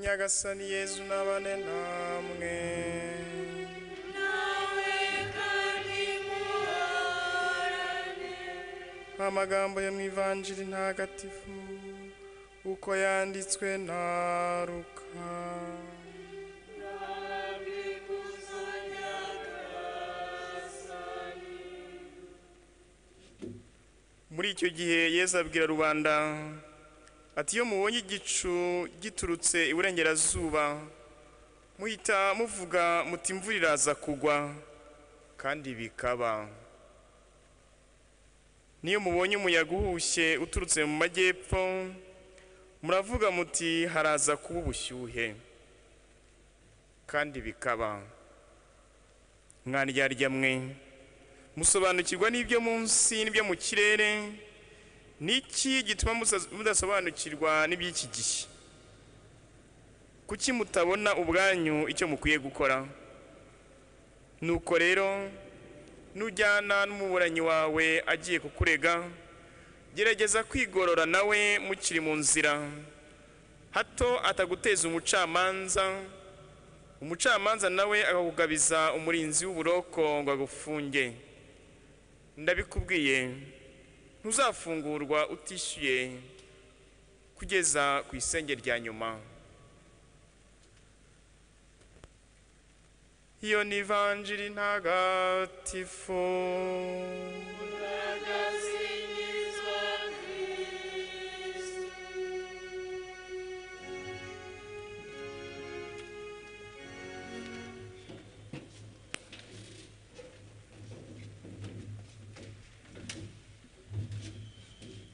nyagasani yezu n'abane namwe amagambo yo mu ivanjiri ntagatifu uko yanditswe na ruka muri icyo gihe yezu abwira rubanda ati iyo mubonye igicu giturutse iburengerazuba muhita muvuga muti imvura iraza kugwa kandi bikaba niyo mubonye umuyaga uhushye uturutse mu majyepfo muravuga muti haraza kuba ubushyuhe kandi bikaba mwaryarya mwe musobanukirwa n'ibyo munsi n'ibyo mu kirere n'iki gituma mudasobanukirwa n'iby'iki gihe kuki mutabona ubwanyu icyo mukwiye gukora nuko rero nujyana n'umuburanyi wawe agiye kukurega gerageza kwigorora nawe mukiri mu nzira hato ataguteza umucamanza umucamanza nawe akakugabiza umurinzi w'uburoko ngo agufunge ndabikubwiye ntuzafungurwa utishyuye kugeza ku isenge rya nyuma iyo ni ivanjiri ntagatifu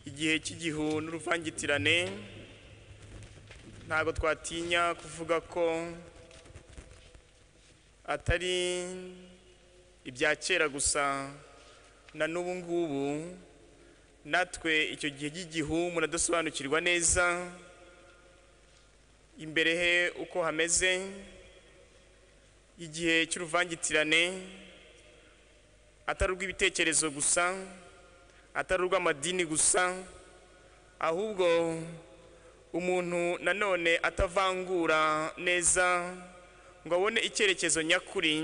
igihe cy'igihu n'uruvangitirane ntabwo twatinya kuvuga ko atari ibya kera gusa na n'ubu ngubu natwe icyo gihe cy'igihu muradusobanukirwa neza imbere he uko hameze igihe cy'uruvangitirane atari ubw'ibitekerezo gusa atari urw'amadini gusa ahubwo umuntu nanone atavangura neza ngo abone icyerekezo nyakuri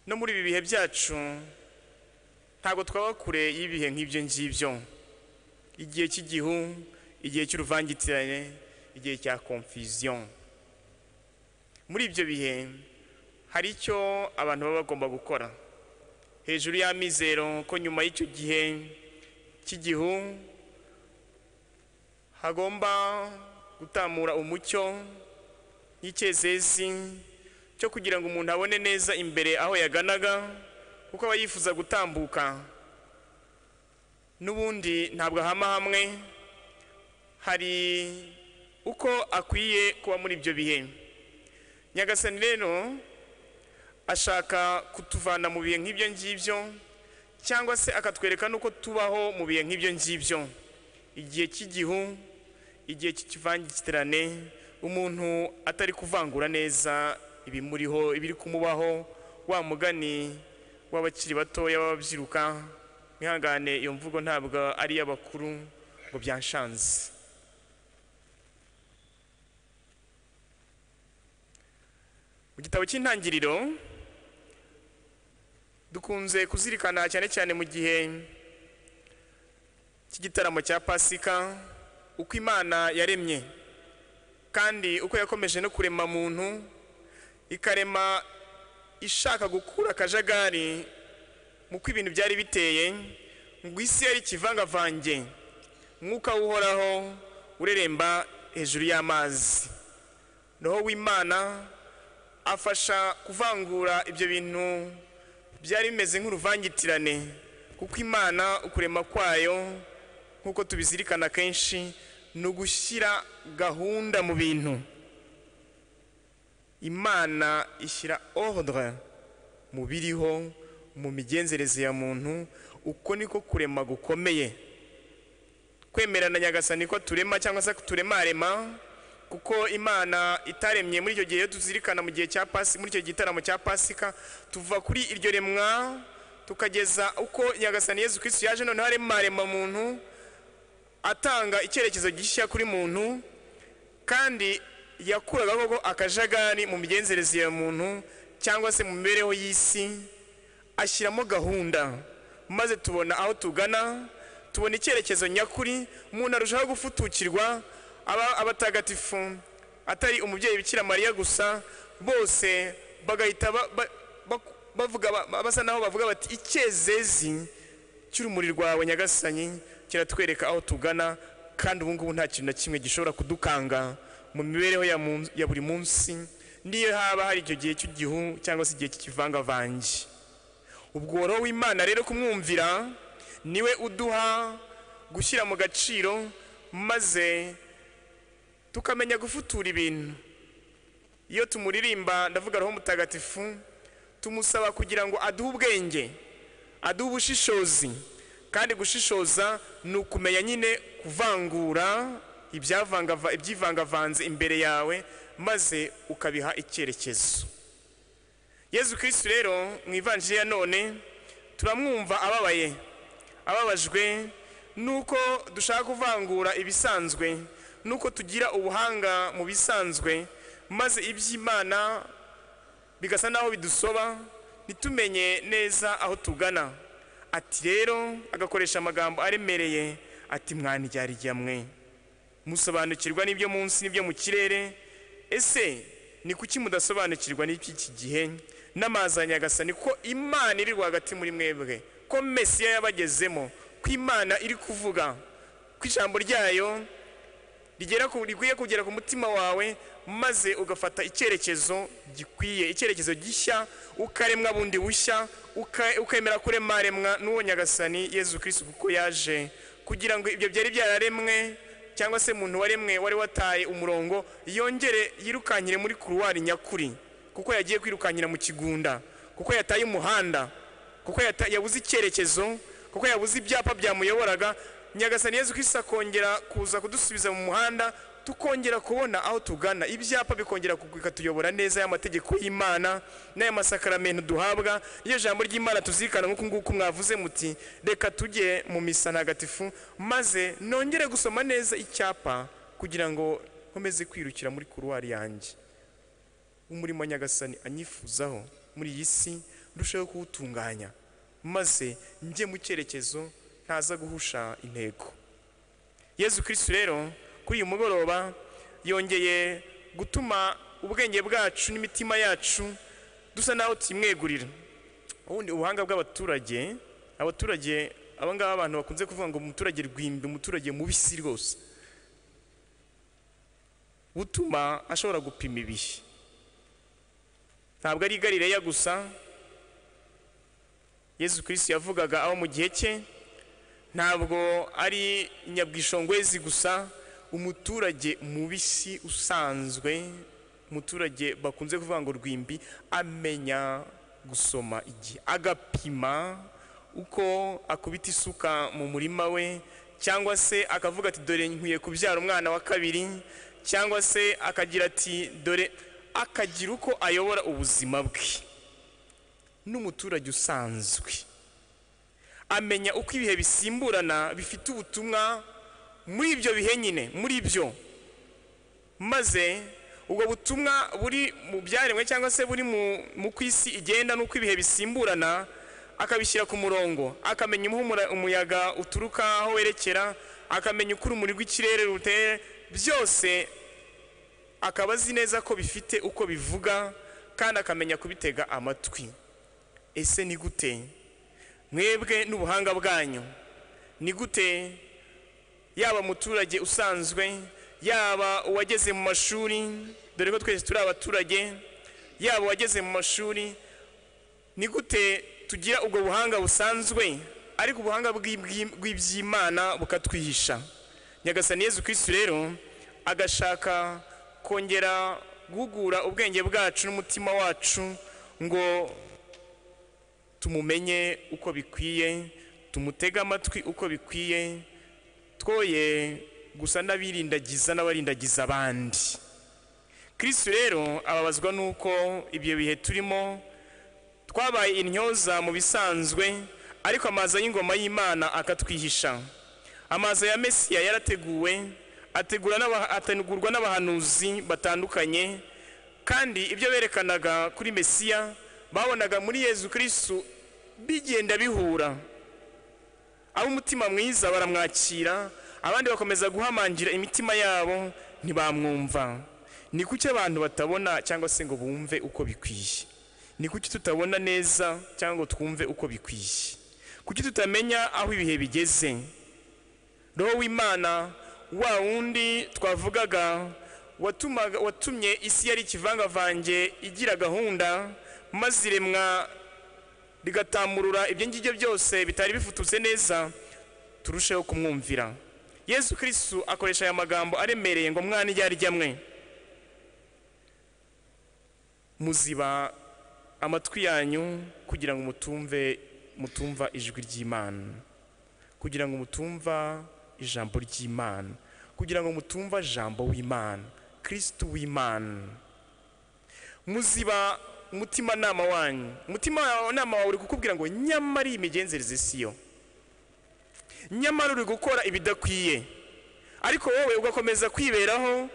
no muri ibi bihe byacu ntabwo twaba kure y'ibihe nk'ibyo ngibyo igihe cy'igihu igihe cy'uruvangitirane igihe cya confusion muri ibyo bihe hari icyo abantu baba bagomba gukora hejuru y'amizero ko nyuma y'icyo gihe cy'igihu hagomba gutamura umucyo n'icyezezi cyo kugira ngo umuntu abone neza imbere aho yaganaga kuko aba yifuza gutambuka n'ubundi ntabwo ahama hamwe hari uko akwiye kuba muri ibyo bihe nyagasani rero ashaka kutuvana mu bihe nk'ibyo ngibyo cyangwa se akatwereka n'uko tubaho mu bihe nk'ibyo ngibyo igihe cy'igihu igihe cy'ikivangitirane umuntu atari kuvangura neza ibimuriho ibiri kumubaho wa mugani w'abakiri batoya b'ababyiruka mwihangane iyo mvugo ntabwo ari iy'abakuru ngo byanshanze mu gitabo cy'intangiriro dukunze kuzirikana cyane cyane mu gihe cy'igitaramo cya pasika uko imana yaremye kandi uko yakomeje no kurema muntu ikarema ishaka gukura akajagari mu ko ibintu byari biteye ngo isi yari ikivangavange mwuka w'uhoraho ureremba hejuru y'amazi roho w'imana afasha kuvangura ibyo bintu byari bimeze nk'uruvangitirane kuko imana ukurema kwayo nk'uko tubizirikana kenshi ni ugushyira gahunda mu bintu imana ishyira ordre mu biriho mu migenzereze ya muntu uko niko kurema gukomeye kwemerana nyagasani ko turema cyangwa se turemarema kuko imana itaremye muri icyo gihe iyo tuzirikana mu gihe cya pasi muri icyo gitaramo cya pasika tuva kuri iryo remwa tukageza uko nyagasani yezu kirisitu yaje noneho aremarema muntu atanga icyerekezo gishya kuri muntu kandi yakuraga koko akajagari mu migenzereze ya muntu cyangwa se mu mibereho y'isi ashyiramo gahunda maze tubona aho tugana tubona icyerekezo nyakuri umuntu arushaho gufutukirwa aba abatagatifu atari umubyeyi bikira mariya gusa bose bagahita ba- ba- ba- bavuga ba- basa naho bavuga bati icyezezi cy'urumuri rwawe nyagasani kiratwereka aho tugana kandi ubu ngubu nta kintu na kimwe gishobora kudukanga mu mibereho ya mun- ya buri munsi niyo haba hari icyo gihe cy'igihu cyangwa se igihe cy'ikivangavange ubwo roho w'imana rero kumwumvira niwe uduha gushyira mu gaciro maze tukamenya gufutura ibintu iyo tumuririmba ndavuga roho mutagatifu tumusaba kugira ngo aduhe ubwenge aduhe ubushishozi kandi gushishoza ni ukumenya nyine kuvangura ibyavangava- ibyivangavanze imbere yawe maze ukabiha icyerekezo yezu kirisitu rero mu ivanjiri ya none turamwumva ababaye ababajwe nuko dushaka kuvangura ibisanzwe nuko tugira ubuhanga mu bisanzwe maze iby'imana bigasa naho bidusoba ntitumenye neza aho tugana ati rero agakoresha amagambo aremereye ati mwandyarya mwe musobanukirwa n'ibyo munsi n'ibyo mu kirere ese ni kuki mudasobanukirwa n'iby'iki gihe n'amazi ya nyagasani ko imana iri rwagati muri mwebwe ko mesiya yabagezemo ko imana iri kuvuga ko ijambo ryayo rigera ku rikwiye kugera ku mutima wawe maze ugafata icyerekezo gikwiye icyerekezo gishya ukaremwa bundi bushya uka- ukemera kuremaremwa n'uwo nyagasani yezu kirisitu kuko yaje kugira ngo ibyo byari byararemwe cyangwa se umuntu waremwe wari wataye umurongo yongere yirukankire muri kuruwari nyakuri kuko yagiye kwirukankira mu kigunda kuko yataye umuhanda kuko yata- yabuze icyerekezo kuko yabuze ibyapa byamuyoboraga nyagasani yezu kirisitu akongera kuza kudusubiza mu muhanda tukongera kubona aho tugana ibyapa bikongera ku- bikatuyobora neza y'amategeko y'imana n'aya masakaramentu duhabwa iyo jambo ry'imana tuzirikana nk'uku nguku mwavuze muti reka tujye mu misa ntagatifu maze nongere gusoma neza icyapa kugira ngo nkomeze kwirukira muri kuruwari yanjye umurimo nyagasani anyifuzaho muri iyi si ndusheho kuwutunganya maze njye mu cyerekezo ntaza guhusha intego yezu kirisitu rero kuri uyu mugoroba yongeye gutuma ubwenge bwacu n'imitima yacu dusa naho tuyimwegurira ubundi ubuhanga bw'abaturage abaturage aba ngaba abantu bakunze kuvuga ngo umuturage rwimbi umuturage mubisi rwose butuma ashobora gupima ibihe ntabwo ari i Galileya gusa yezu kirisitu yavugaga aho mu gihe cye ntabwo ari nyabwishongwezi gusa umuturage mubisi usanzwe umuturage bakunze kuvuga ngo rwimbi amenya gusoma igihe agapima uko akubita isuka mu murima we cyangwa se akavuga ati dore nkwiye kubyara umwana wa kabiri cyangwa se akagira ati dore akagira uko ayobora ubuzima bwe n'umuturage usanzwe amenya uko ibihe bisimburana bifite ubutumwa muri ibyo bihe nyine muri byo maze ubwo butumwa buri mu byaremwe cyangwa se buri mu- mu ku isi igenda n'uko ibihe bisimburana akabishyira ku murongo akamenya aho umura- umuyaga uturuka aho werekera akamenya uko urumuri rw'ikirere ruteye byose akaba azi neza ko bifite uko bivuga kandi akamenya kubitega amatwi ese ni gute mwebwe n'ubuhanga bwanyu ni gute yaba umuturage usanzwe yaba uwageze mu mashuri dore ko twese turi abaturage yaba uwageze mu mashuri ni gute tugira ubwo buhanga busanzwe ariko ubuhanga bw'ibwi- bw'iby'imana bukatwihisha nyagasani yezu kirisitu rero agashaka kongera guhugura ubwenge bwacu n'umutima wacu ngo tumumenye uko bikwiye tumutege amatwi uko bikwiye twoye gusa n'abirindagiza n'abarindagiza abandi kirisitu rero ababazwa n'uko ibyo bihe turimo twabaye intyoza mu bisanzwe ariko amaza y'ingoma y'imana akatwihisha amaza ya mesiya yarateguwe ategura n'aba- ategurwa n'abahanuzi batandukanye kandi ibyo berekanaga kuri mesiya babonaga muri yezu kirisitu bigenda bihura ab'umutima mwiza baramwakira abandi bakomeza guhamangira imitima yabo ntibamwumva ni kuki abantu batabona cyangwa se ngo bumve uko bikwiye ni kuki tutabona neza cyangwa ngo twumve uko bikwiye kuki tutamenya aho ibihe bigeze roho w'imana wa wundi twavugaga watumaga- watumye isi yari ikivangavange igira gahunda maze iremwa rigatamurura ibyo ngibyo byose bitari bifututse neza turusheho kumwumvira yesu kirisitu akoresha aya magambo aremereye ngo mwana iryari ryamwe muziba amatwi yanyu kugira ngo mutumve mutumva ijwi ry'imana kugira ngo mutumva ijambo ry'imana kugira ngo mutumva jambo w'imana kirisitu w'imana muziba umutimanama wanyu umutimanama wawe uri kukubwira ngo nyamara iyi migenzereze si yo nyamara uri gukora ibidakwiye ariko wowe ugakomeza kwiberaho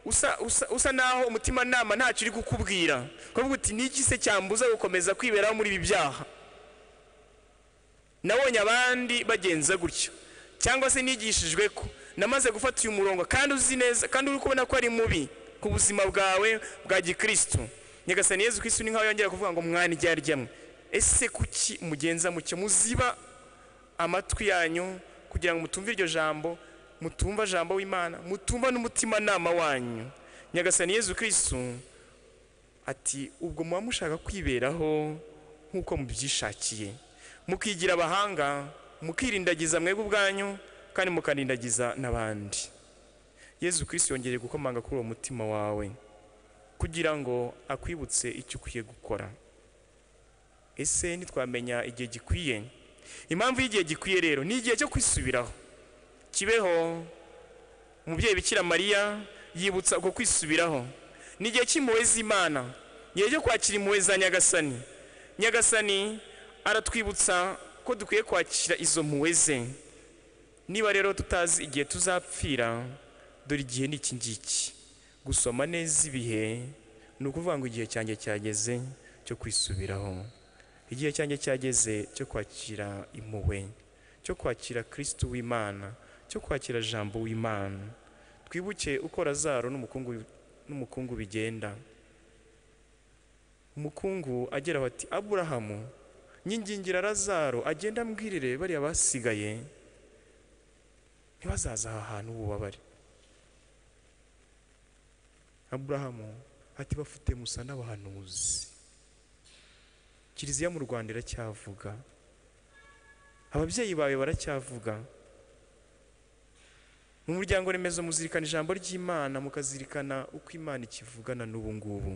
usa usa usa naho umutimanama ntacyo uri kukubwira ukavuga uti niki se cyambuza gukomeza kwiberaho muri ibi byaha nabonye abandi bagenza gutyo cyangwa se nigishijwe ko namaze gufata uyu murongo kandi uzi neza kandi uri kubona ko ari mubi ku buzima bwawe bwa gikristo nyagasani yezu kirisitu ni nkaho yongera kuvuga ngo mwana iryari ryamwe ese kuki mugenza mucyo muziba amatwi yanyu kugira ngo mutumve iryo jambo mutumva jambo w'imana mutumva n'umutimanama wanyu nyagasani yezu kirisitu ati ubwo muba mushaka kwiberaho nk'uko mubyishakiye mukigira abahanga mukirindagiza mwebwe ubwanyu kandi mukarindagiza n'abandi yezu kirisitu yongeye gukomanga kuri uwo mutima wawe kugira ngo akwibutse icyo ukwiye gukora ese ntitwamenya igihe gikwiye impamvu y'igihe gikwiye rero ni igihe cyo kwisubiraho kibeho umubyeyi bikira mariya yibutsa uko kwisubiraho ni igihe cy'impuhwe z'imana igihe cyo kwakira impuhwe za nyagasani nyagasani aratwibutsa ko dukwiye kwakira izo mpuhwe ze niba rero tutazi igihe tuzapfira dore igihe ni iki ngiki gusoma neza ibihe ni ukuvuga ngo igihe cyanjye cyageze cyo kwisubiraho igihe cyanjye cyageze cyo kwakira impuhwe cyo kwakira kirisitu w'imana cyo kwakira jambo w'imana twibuke uko razaro n'umukungu n'umukungu bigenda umukungu agira aho ati aburahamu nyingingira razaro agenda ambwirire bariya basigaye ntibazaza aha hantu ububabare aburahamu ati bafite musa n'abahanuzi kiliziya mu rwanda iracyavuga ababyeyi bawe baracyavuga mu muryango remezo muzirikana ijambo ry'imana mukazirikana uko imana ikivugana n'ubu ngubu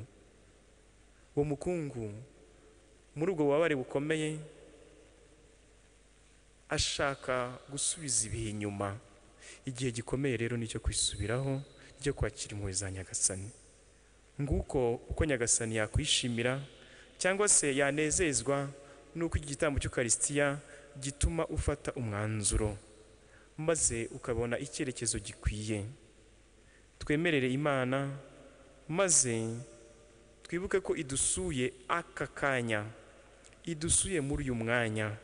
uwo mukungu muri ubwo bubabare bukomeye ashaka gusubiza ibihe inyuma igihe gikomeye rero nicyo kwisubiraho nicyo kwakira impuhwe za nyagasani nguko uko nyagasani yakwishimira cyangwa se yanezezwa n'uko iki gitambo cy'ukarisitiya gituma ufata umwanzuro maze ukabona icyerekezo gikwiye twemerere imana maze twibuke ko idusuye aka kanya idusuye muri uyu mwanya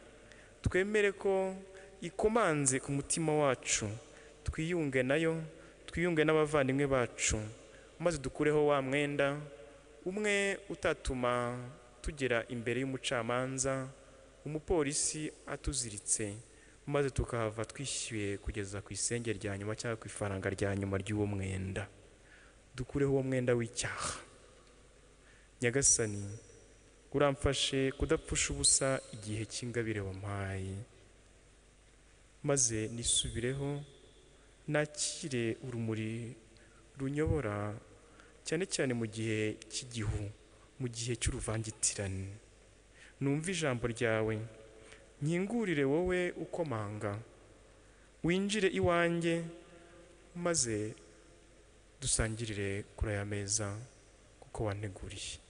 twemere ko ikomanze ku mutima wacu twiyunge nayo twiyunge n'abavandimwe bacu maze dukureho wa mwenda umwe utatuma tugera imbere y'umucamanza umupolisi atuziritse maze tukahava twishyuye kugeza ku isenge rya nyuma cyangwa ku ifaranga rya nyuma ry'uwo mwenda dukureho uwo mwenda w'icyaha nyagasani uramfashe kudapfusha ubusa igihe cy'ingabire wampaye maze nisubireho nakire urumuri runyobora cyane cyane mu gihe cy'igihu mu gihe cy'uruvangitirane numve ijambo ryawe nkingurire wowe ukomanga winjire iwanjye maze dusangirire kuri aya meza kuko wanteguriye